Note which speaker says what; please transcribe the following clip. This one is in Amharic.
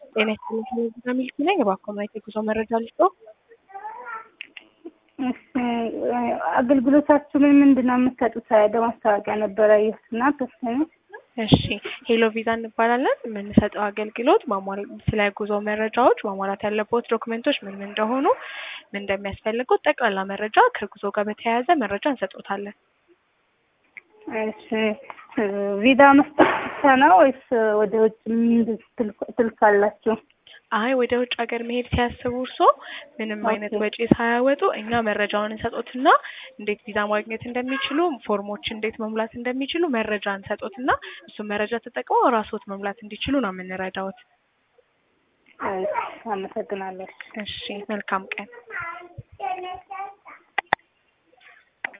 Speaker 1: ጤና ይስጥልኝ ሚልክ ነኝ። እባክዎ ማየት የጉዞ መረጃ ልስጥዎ?
Speaker 2: እሺ አገልግሎታችሁ ምን ምንድን ነው የምትሰጡት? በማስታወቂያ ነበረ ያየሁትና ተወሰነ።
Speaker 1: እሺ ሄሎ ቪዛ እንባላለን። የምንሰጠው አገልግሎት ማሟል ስለ ጉዞ መረጃዎች ማሟላት ያለበት ዶክመንቶች ምን ምን እንደሆኑ ምን እንደሚያስፈልጉት ጠቅላላ መረጃ ከጉዞ ጋር በተያያዘ መረጃ እንሰጦታለን።
Speaker 2: እሺ ቪዛ መስጠት ብቻ ነው ወይስ ወደ ውጭ ትልካላችሁ?
Speaker 1: አይ ወደ ውጭ ሀገር መሄድ ሲያስቡ እርስዎ ምንም አይነት ወጪ ሳያወጡ እኛ መረጃውን እንሰጦትና እንዴት ቪዛ ማግኘት እንደሚችሉ ፎርሞች እንዴት መሙላት እንደሚችሉ መረጃ እንሰጦትና እሱን መረጃ ተጠቅመው ራስዎት መሙላት እንዲችሉ ነው የምንረዳዎት።
Speaker 2: አመሰግናለሁ።
Speaker 1: እሺ መልካም ቀን።